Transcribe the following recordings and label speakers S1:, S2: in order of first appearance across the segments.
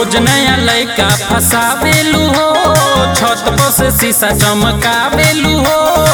S1: रोज नया लैका फसावेलू हो छत पर से शीशा चमकावेलू हो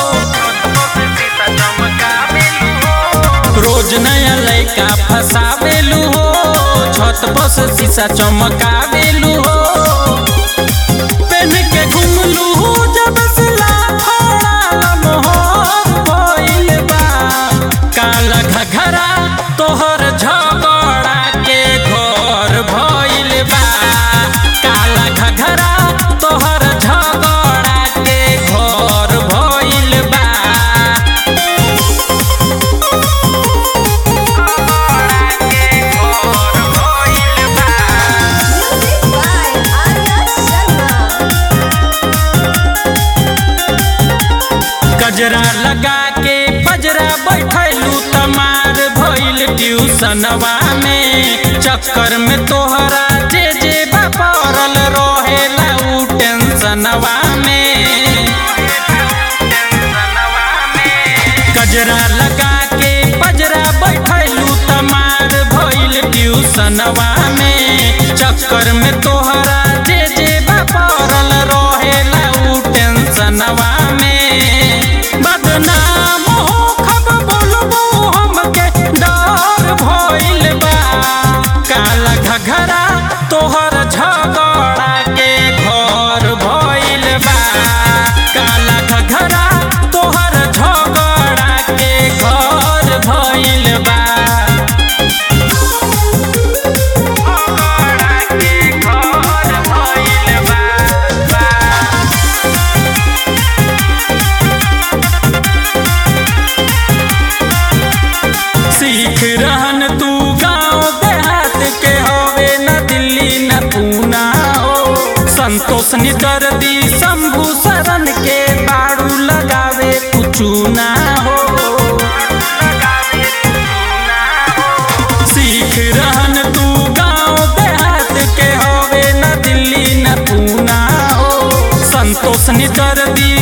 S1: रोज नया लैका फसावेलू हो छत पर से शीशा चमकावेलू हो पेन के घुमलू जब से लाफड़ा मोहर भइल बा काला घघरा तोहर झगड़ा के घर भइल बा काला घघरा तोहर झगड़ा के घर भइल बा
S2: Music by Arya Sharma.
S1: गजरा लगा के बजरा बैठलू तमार भइल ट्यूशनवा में चक्कर में तोहरा जे जे बा पड़ल रहेला उ टेंशनवा में गजरा लगा के बजरा बैठलू तमार भइल ट्यूशनवा में चक्कर में तोहरा जे जे बा पड़ल रहेला उ टेंशनवा में बदनाम हो खब बोलबो हमके डर भइल बा काला घघरा तोहर झगड़ा के घर भइल बा काला घघरा तोहर झगड़ा के घर भइल बा झगड़ा के घर भइल बा सीख रहन तू गांव देहात के होवे न दिल्ली न पूना हो संतोष निदर्दी शंभू शरण के बाड़ू लगावे कुचू ना हो सीख रहन तू गांव देहात के होवे न दिल्ली न पूना हो संतोष निदर्दी